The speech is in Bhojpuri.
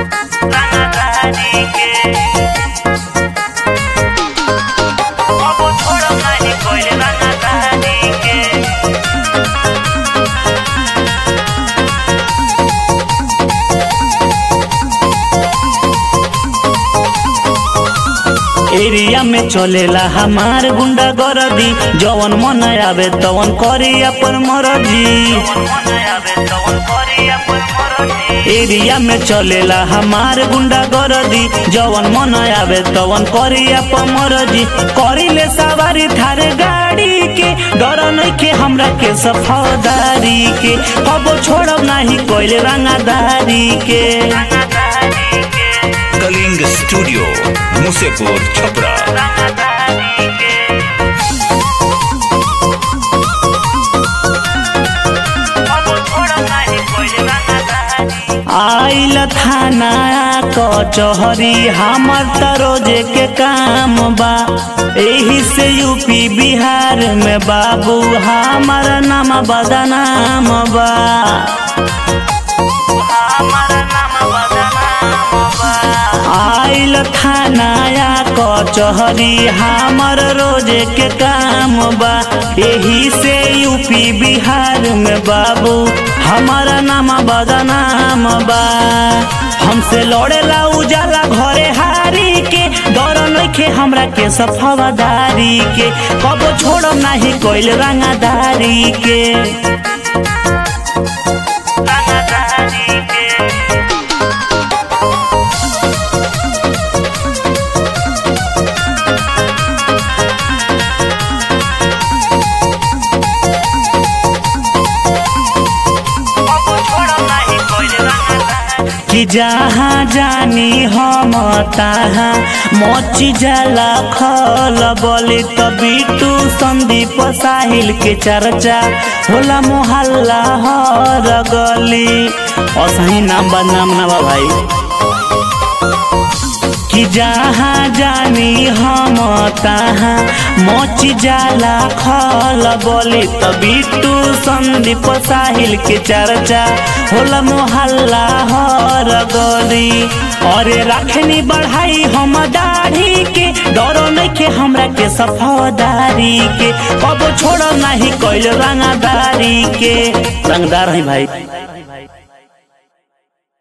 रंगदारी के अब छोड़ो नहीं कोई रंगदारी के एरिया में चलेला हमार गुंडा गरदी जवन मन आवे तवन करी अपन मरजी एरिया में चलेला हमार गुंडा गरदी जवन मन आवे तवन करी अपन मरजी करी ले सवारी थारे गाड़ी के डर नइखे हमरा के सफादारी के अब छोड़ब नाही कोइल रंगादारी के कलिंग स्टूडियो मुसेपुर छपरा आइल थाना कचहरी हमर त रोजे के काम बा एही से यूपी बिहार में बाबू हमार नाम बदनाम बा आइल थानाया कचहरी हमर रोजे के काम बा एही से यूपी बिहार में बाबू हमारा नाम बदनाम बा हमसे लड़ेला उजाला घरे हारी के डर नइखे हमरा के सफादारी के कबो छोड़ो नाही कोइल रंगादारी के रंगादारी के कि जहाँ जानी हम तहाँ मची जाला खल बोले तभी तू संदीप साहिल के चर्चा होला मोहल्ला हर गली असही नाम बदनाम ना बा भाई कि जहाँ जानी हम तहाँ मच जाला खल बोले तभी तू संदीप साहिल के चर्चा होला मोहल्ला हर गली अरे रखनी बढ़ाई हम दाढ़ी के डरो नइखे हमरा के सफादारी के कबो छोड़ो नहीं कोइल रंगादारी के रंगदार है भाई